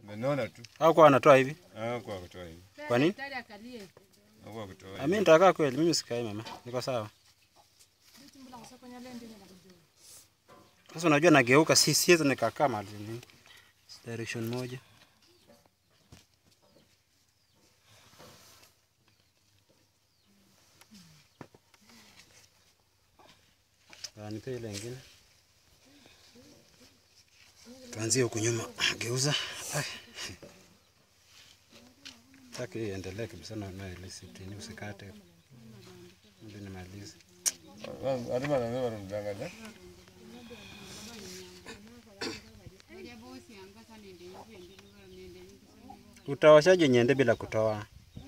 Menona tu. Au kwa anatoa hivi? Ah, kwa kutoa hivi. Kwa nini? Daktari akalie. Ah, Kwa kutoa Ah, hivi. Mimi nitakaa kweli, mimi sikai mama. Niko sawa. Sasa unajua nageuka, si siwezi nikakaa mahali ni direction moja. Ah, Nipe ile ingine. Tuanzie huku nyuma. Geuza. Ai. Taki iendelee kabisa na na ile sitini usikate. Ndio nimalize. Alima na mimi wanamdanganya. Utaoshaje nyende bila kutoa?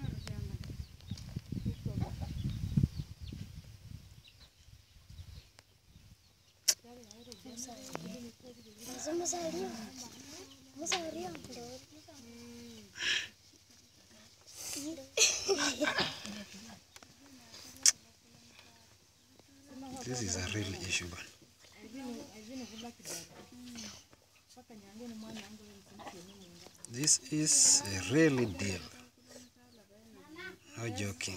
This is a real issue bana. This is a really deal. No joking.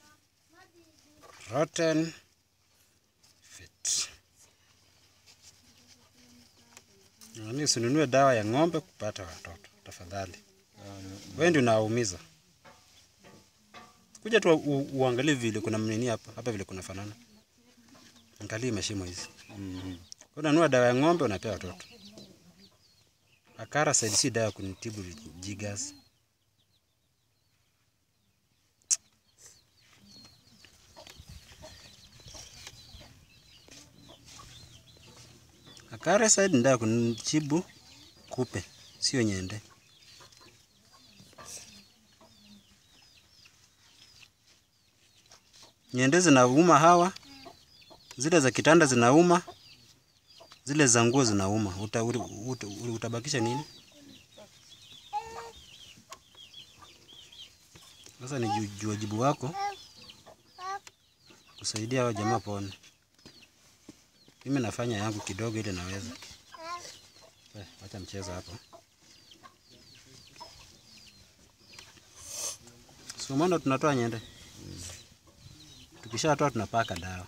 Rotten fit. Nani usinunue dawa ya ng'ombe kupata watoto tafadhali. Wewe ndio unaumiza. Kuja tu u- uangalie vile kuna nini hapa, hapa vile kuna fanana. Angalia mashimo hizi. Mhm. Unanunua dawa ya ng'ombe unapea watoto. Akara saidi si dawa ya kunitibu jigas. Akara saidi ni dawa ya kunitibu kupe, sio nyende. Nyende zinauma hawa, zile za kitanda zinauma, zile za nguo zinauma. Uta, uta, uta, utabakisha nini? Sasa ni ju- ju- wajibu wako kusaidia hao jamaa pone. Mimi nafanya yangu kidogo ile naweza. Eh, Acha mchezo hapo. Sumano tunatoa nyende. Tukishatoa tunapaka dawa.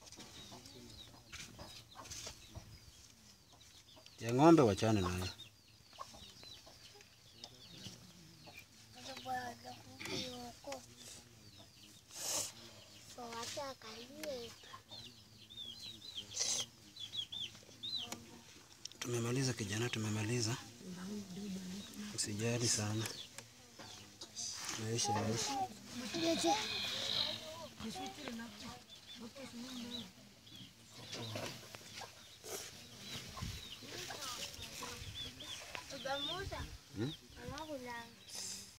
Ya ng'ombe wachane nayo. Tumemaliza kijana, tumemaliza. Usijali sana. Maisha maisha. Tugamuza. Hmm?